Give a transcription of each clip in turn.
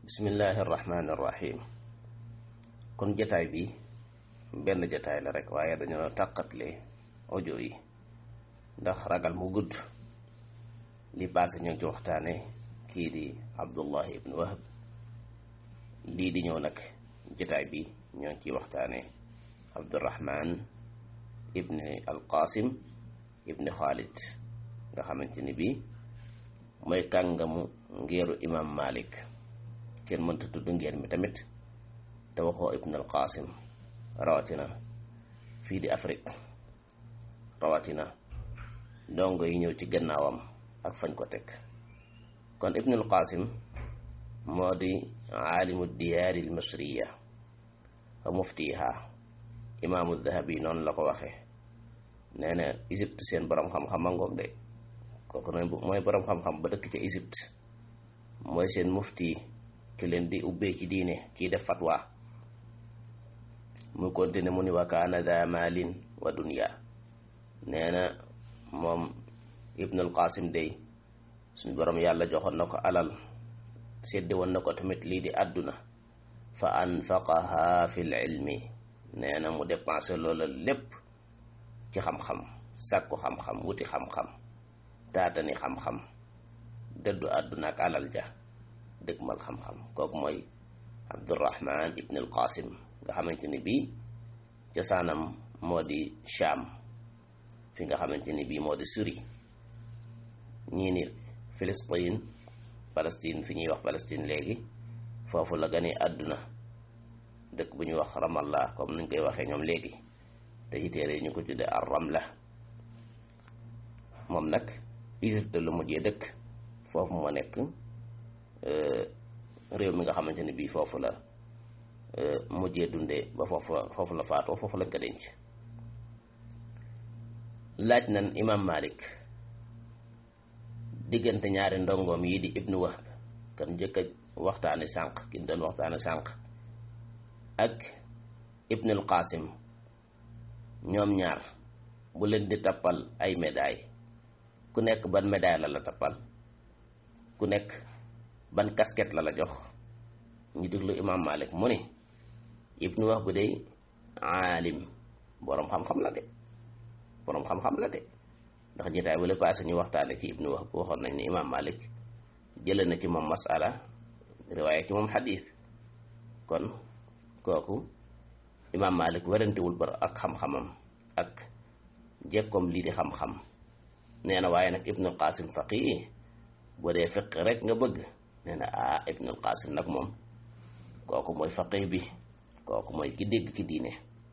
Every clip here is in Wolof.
bismillahi irrahmani irrahim kon jataay bi benn jataay la rek waaye dañoo tàqatle audio yi ndax ragal mu gudd li passé ñoo ngi ci waxtaane kii di abdullahi ibn wahab lii di ñëw nag jataay bi ñoo ngi ciy waxtaane abdurahman ibni alqasim ibni xaalid nga xamante ni bii mooy kàngamu ngeeru imam malik kenn mënta tudd ngeen mi tamit te waxoo ibn al qasim rawatina fii di afrique rawatina dongo yi ñëw ci gannaawam ak fañ ko teg kon ibn al qasim moo di aalimu diyaari al misriya wa muftiha imaamu dahabi noonu la ko waxee nee na égypte seen borom xam-xam a ngoog de kooku mooy borom xam-xam ba dëkk ca égypte mooy seen mufti ki leen di ubbee ci diine kii def fatwa mu continue mu ni wa kaana da malin wa dunya nee na moom ibnul qasim day suñ borom yàlla joxoon na ko alal seddi woon na ko tamit lii di àdduna fa anfaqaha fi l ilmi nee na mu dépensé loola lépp ci xam-xam sàkku xam-xam wuti xam-xam taatani xam-xam dëddu àdduna ak alal ja dëgmal xam-xam kooku mooy abdurahman ibn al qasim nga xamante ni bii cosaanam moo di Sham fi nga xamante ni bii moo di Syrie ñii ni Palestine Palestine fi ñuy wax Palestine léegi foofu la gane àdduna dëkk bu ñuy wax Ramallah comme nuñ koy waxee ñoom léegi te ci téere ñu ko tudde ar Ramla moom nag Égypte lu mujjee dëkk foofu moo nekk réew mi nga xamante ni bii foofu la mujjee dundee ba foofu foofu la faatoo foofu lañ ko denc laaj nan imam malik diggante ñaari ndongoom yi di ibnu wahb kan njëkk a waxtaane sànq kin doon waxtaane sànq ak ibnul qasim ñoom ñaar bu leen di tappal ay médaille ku nekk ban médaille la la tappal ku nekk ban casquette la la jox ñu déglu imam malik mu ne ibnu wax bu day aalim boroom xam-xam la de boroom xam-xam la de ndax jotaay wala passé ñu waxtaane ci ibnu wax bu waxoon nañ ne imam malik jële na ci moom masala riwaaya ci moom xadiis kon kooku imam malik werantewul bar ak xam-xamam ak jekkoom lii di xam-xam nee na waaye nag ibnu qasim faqih bu dee fiq rek nga bëgg nee na ah ibnul qasim nag moom kooku mooy faqih bi kooku mooy ki dégg ki diine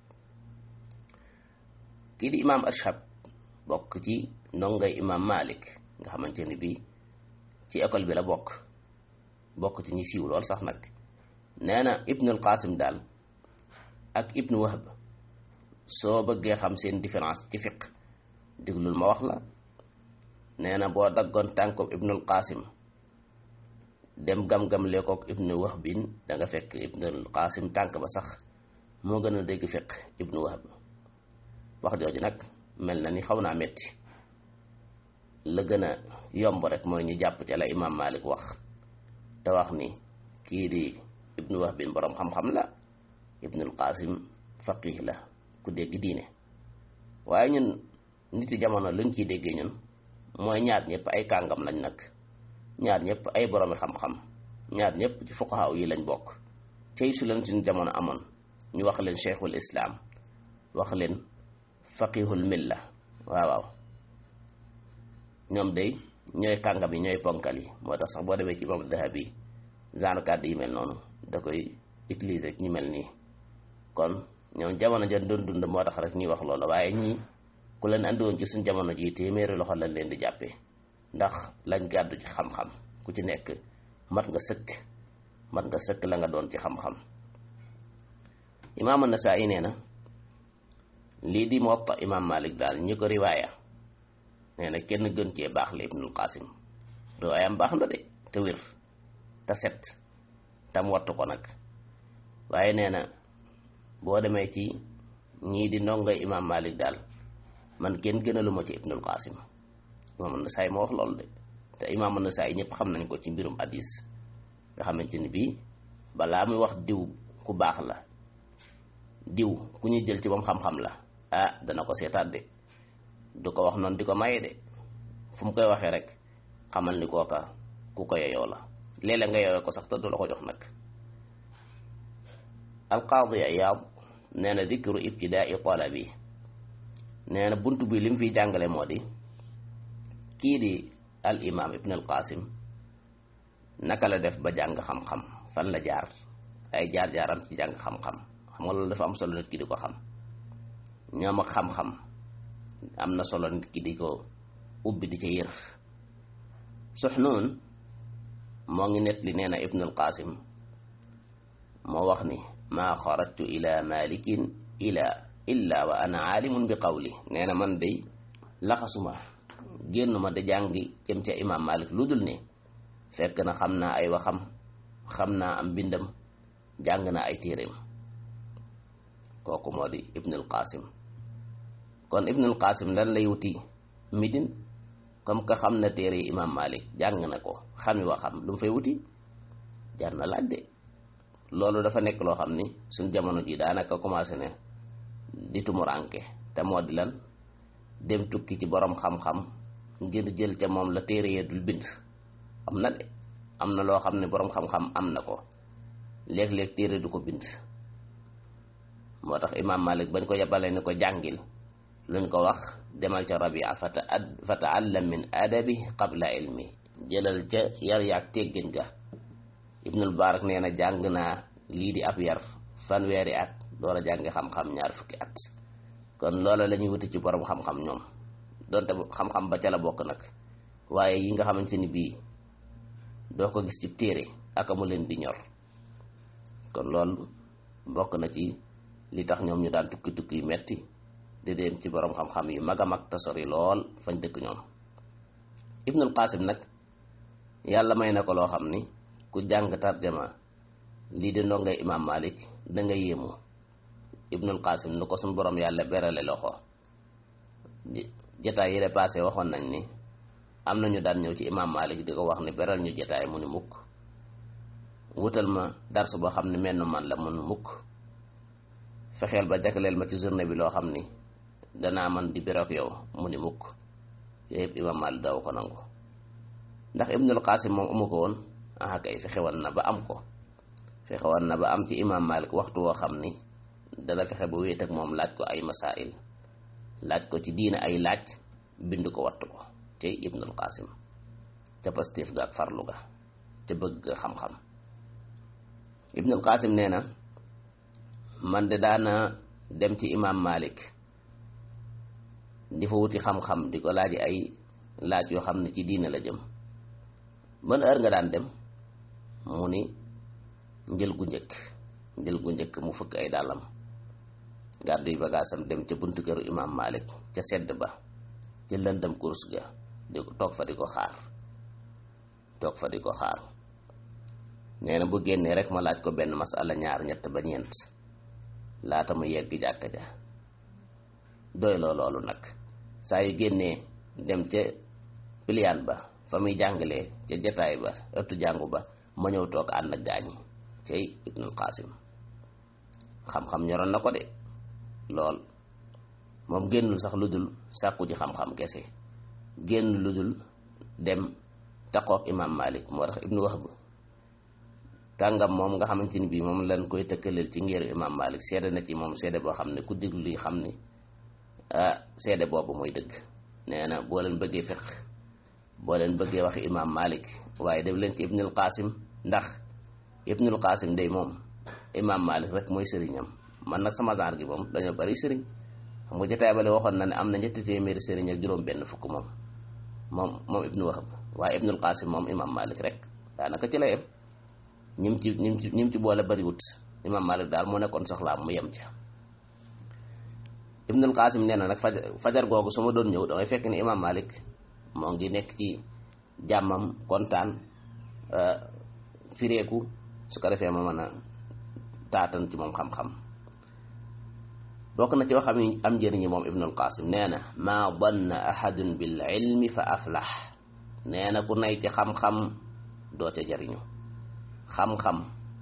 kii di imam ashab bokk ci ndongay imam malik nga xamante ni bii ci école bi la bokk bokk ci ñi siiw lool sax nag nee na ibnul qasim daal ak ibnu wahb soo bëggee xam seen différence ci fiq déglul ma wax la nee na boo daggoon tànkob ibnul qasim dem gam-gam leekook ibnu wahbin da nga fekk ibnul qasim tànk ba sax moo gën a dégg fekk ibnu wahb wax jooju nag mel na ni xaw naa metti la gën a yomb rek mooy ñu jàpp ci la imam malik wax te wax ni kii di ibnu wahbin boroom xam-xam la ibnul qasim faqih la ku dégg diine waaye ñun niti jamono luñ ciy déggee ñun mooy ñaar ñëpp ay kàngam lañ nag ñaar ñëpp ay boroomi xam-xam ñaar ñëpp ci fuqahaa yi lañ bokk cey su leen suñu jamono amoon ñu wax leen cheikhul islam wax leen faqihul milla waaw waaw ñoom day ñooy kàngam yi ñooy ponkal yi moo tax sax boo demee ci imam dahabi genre kàddu yi mel noonu da koy utiliser ñu mel nii kon ñoom jamono ja doon dund moo tax rek ñuy wax loolu waaye ñii ku leen andi woon ci suñ jamono ji téeméeri loxo lañ leen di jàppee ndax lañ gàddu ci xam-xam ku ci nekk mat nga sëkk mat nga sëkk la nga doon ci xam-xam imaam Nasaa'i nee na lii di Muwatta imaam Malik daal ñi ko riwaaya nee na kenn gën cee baax la Ibnul Qasim riwaayam baax na de te wér te set tam wattu ko nag waaye nee na boo demee ci ñii di ndongoy imaam Malik daal man kenn gënaluma ci Ibnul Qasim imaam Nasaa'i moo wax loolu de te imaam Nasaa'i ñëpp xam nañ ko ci mbirum hadis nga xamante ni bii balaa muy wax diw ku baax la diw ku ñuy jël ci moom xam-xam la ah dana ko seetaat de du ko wax noonu di ko maye de fu mu koy waxee rek xamal ni kooka ku ko yeyoo la léeg-léeg nga yeyoo ko sax te du la ko jox nag alqaadi Iyaad nee na dikru ibtidaai talabi nee na bunt bi lim fiy jàngale moo di kii di al imam ibn al qasim naka la def ba jàng xam-xam fan la jaar ay jaar-jaaram ci jàng xam-xam xam nga loolu dafa am solo nit ki di ko xam ñoom ak xam-xam am na solo nit ki di ko ubbi di ca yër Suxnuun moo ngi net li nee na ibn al qasim moo wax ni maa xarajtu ila malikin ila illa wa ana aalimun bi qawli nee na man day laxasuma génn ma da jàngi jëm ca imam malik lu dul ne fekk na xam naa ay waxam xam naa am mbindam jàng naa ay téeréem kooku moo di ibnul qasim kon ibnul qasim lan lay wuti midin comme que xam na téere yi imam malik jàng na ko xami waxam lu mu fay wuti jar na laaj de loolu dafa nekk loo xam ni suñ jamono ji daanaka commencé ne di tumuranke te moo di lan dem tukki ci borom xam-xam ngir jël ca moom la téere yee dul bind am na de am na loo xam ne borom xam-xam am na ko léeg-léeg téere du ko bind moo tax imam malik bañ ko yebale ni ko jàngil luñ ko wax demal ca rabia fata fa taallam min adabi qabla ilmi jëlal ca yar yaag teggin ga ibnul barak nee na jàng naa lii di ab yar fanweeri at door a jàngi xam-xam ñaar fukki at kon loola la ñuy wuti ci borom xam-xam ñoom donte xam-xam ba ca la bokk nag waaye yi nga xamante ni bii doo ko gis ci téere ak mu leen di ñor kon loolu bokk na ci li tax ñoom ñu daan tukki tukki yu metti di dem ci borom xam-xam yi mag a mag te sori lool fañ dëkk ñoom ibnul qasim nag yàlla may na ko loo xam ni ku jàng tarjama lii di ndongay imam malik da nga yéemu ibnul qasim nu ko suñ borom yàlla berale loxo jataay yi passé waxoon nañ ni am na ñu daan ñëw ci imam malik di ko wax ni beral ñu jataay mu ni mukk wutal ma dars boo xam ne menn man la mun mukk fexeel ba jagleel ma ci journée bi loo xam ni danaa man di beroog yow mu ni mukk yooyu yëpp imam malik daw ko nangu ndax ibnul qasim moom amu ko woon ah kay fexewoon na ba am ko fexewoon na ba am ci imam malik waxtu woo xam ni dana fexe ba wéet ak moom laaj ko ay masail laaj ko ci diina ay laaj bind ko wattu ko te ibnul qasim ca pastéef ga ak farlu ga ca bëgg ga xam-xam ibnul qasim nee na man de daana dem ci imam malik di fa wuti xam-xam di ko laaji ay laaj yoo xam ne ci diina la jëm ban heure nga daan dem mu ni njël gu njëkk njël gu njëkk mu fëkk ay dàllam gàddu yi bagaasam dem ca buntu këru imam malik ca sedd ba ca lëndëm course ga di ko toog fa di ko xaar toog fa di ko xaar nee na bu génnee rek ma laaj ko benn masala ñaar ñett ba ñeent laata mu yegg jàkka ja doy loo loolu nag saa yu génnee dem ca piliyaan ba fa muy jàngalee ca jataay ba ëttu jàngu ba ma ñëw toog ànd ak gaañi cay ibnul qasim xam-xam ñoroon na ko de lool moom génnul sax lu dul sàkku ji xam-xam kese génn lu dul dem taqoog imam malik moo tax ibnu wahb kàngam moom nga xamante ni bii moom lañ koy tëkkaleel ci ngeeru imam malik seede na ci moom seede boo xam ne ku déglu li xam ni ah seede boobu mooy dëgg nee na boo leen bëggee fiq boo leen bëggee waxi imam malik waaye dem leen ci ibnul qasim ndax ibnul qasim day moom imam malik rek mooy sëriñam man nag sama genre gi moom dañoo bari sëriñ xam nga jotaay bale waxoon na ne am na ñetti téeméeri sëriñ ak juróom benn fukk moom moom moom ibnu wahab waaye ibnul qasim moom imam malik rek daanaka ci la yem ñim ci ñim ci ñim ci boole bariwut imam malik daal moo nekkoon soxlaam mu yem ca ibnul qasim nee na nag fajar fajar googu su ma doon ñëw damay fekk ni imam malik moo ngi nekk ci jàmmam kontaan fireeku su ko defee ma mën a taatan ci moom xam-xam bokk na ci waxam yi am njëriñi moom ibnul qasim nee na maa danna ahadun bil ilmi fa aflax nee na ku nay ci xam-xam doo ca jariñu xam-xam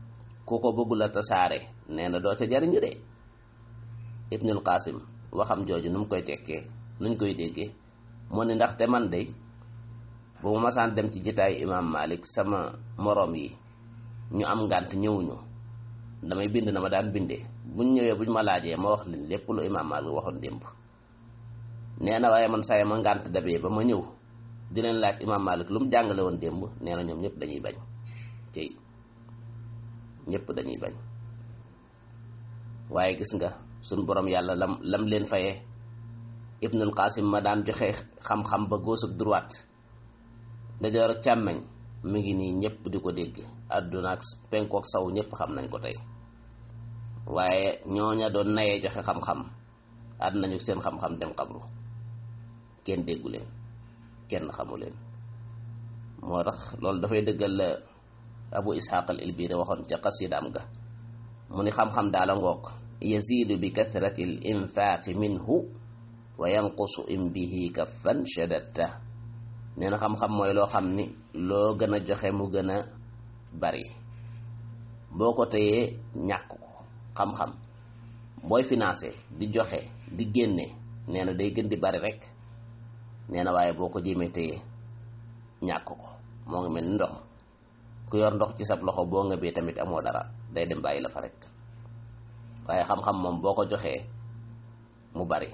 ku ko bëggul a tasaare nee na doo ca jariñu de ibnul qasim waxam jooju nu mu koy tekkee nuñ koy déggee mu ni ndaxte man de bu ma masaan dem ci jitaayu imam malik sama moroom yi ñu am ngànt ñëwuñu damay bind na ma daan bindee buñ ñëwee buñ ma laajee ma wax leen lépp lu imam malik waxoon démb nee na waaye man saye ma ngànt dabee ba ma ñëw di leen laaj imam malik lu mu jàngale woon démb nee na ñoom ñëpp dañuy bañ tey ñëpp dañuy bañ waaye gis nga suñ borom yàlla lam lam leen fayee ibnul qasim ma daan joxe xam-xam ba góos ak droite dajoor ak càmmeñ mi ngi nii ñëpp di ko dégg àdduna ak penkook saw ñëpp xam nañ ko tey waaye ñooña doon nayee joxe xam-xam àdd nañu seen xam-xam dem xabru kenn déggu leen kenn xamu leen moo tax loolu dafay dëggal la abu ishaq al ilbiri waxoon ca qasidaam ga mu ni xam-xam daala ngoog yazidu bi kathrati al infaqi minhu wa yanqusu in bihi kaffan shadatta nee na xam-xam mooy loo xam ni loo gën a joxe mu gën a bari boo ko téyee ñàkk ko xam-xam booy financé di joxe di génne nee na day gën di bari rek nee na waaye boo ko jéemee téye ñàkk ko moo ngi mel ni ndox ku yor ndox ci sab loxo boo nga bee tamit amoo dara day dem bàyyi la fa rek waaye xam-xam moom boo ko joxee mu bari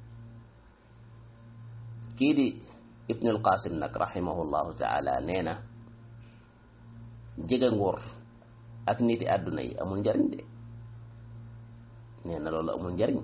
kii di ibnul qasim nag rahimahullahu taala nee na jege nguur ak niti àdduna yi amul njariñ de nee na loolu amul njariñ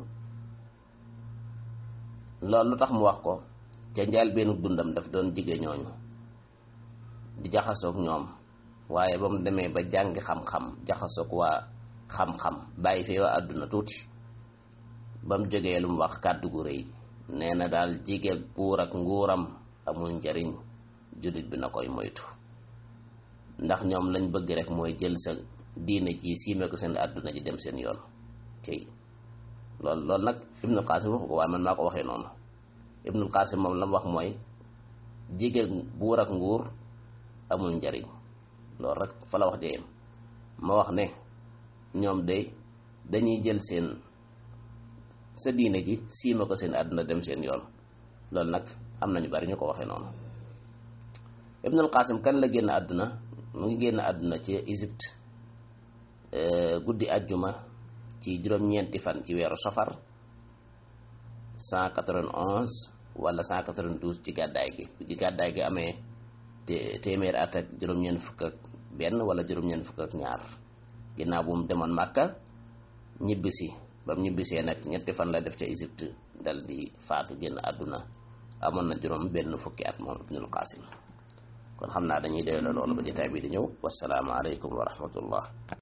loolu lu tax mu wax ko ca njaal benn dundam daf doon jige ñooñu di jaxasoog ñoom waaye ba mu demee ba jàngi xam-xam jaxasoog waa xam-xam bàyyi fee waa àdduna tuuti ba mu jógee lu mu wax kàddu gu rëy nee na daal jige buur ak nguuram amul njariñ jullit bi na koy moytu ndax ñoom lañ bëgg rek mooy jël sa diine ji siime ko seen àdduna ji dem seen yoon cey loolu loolu nag ibnul qasim waxu ko waaye man maa ko waxee noonu ibnul qasim moom la mu wax mooy jige buur ak nguur amul njariñ loolu rek fa la wax jeyem ma wax ne ñoom de dañuy jël seen sa diine ji siima ko seen àdduna dem seen yoon loolu nag am nañu bari ñu ko waxee noonu ibnul qasim kan la génn àdduna mu ngi génn àdduna ci Égypte guddi àjjuma ci juróom-ñeenti fan ci weeru safar 191 wala 192 ci gàddaay gi ci gàddaay gi amee te téeméer at ak juróom-ñeent fukk ak benn wala juróom-ñeent fukk ak ñaar ginnaaw bu mu demoon Màkka ñibbisi ba mu ñibbisee nag ñetti fan la def ca Égypte dal di faatu génn àdduna amoon na juróom benn fukki at moom ibnul qasim kon xam naa dañuy doyla loolu ba jotaay bi di ñëw wassalaamu aleykum wa rahmatullah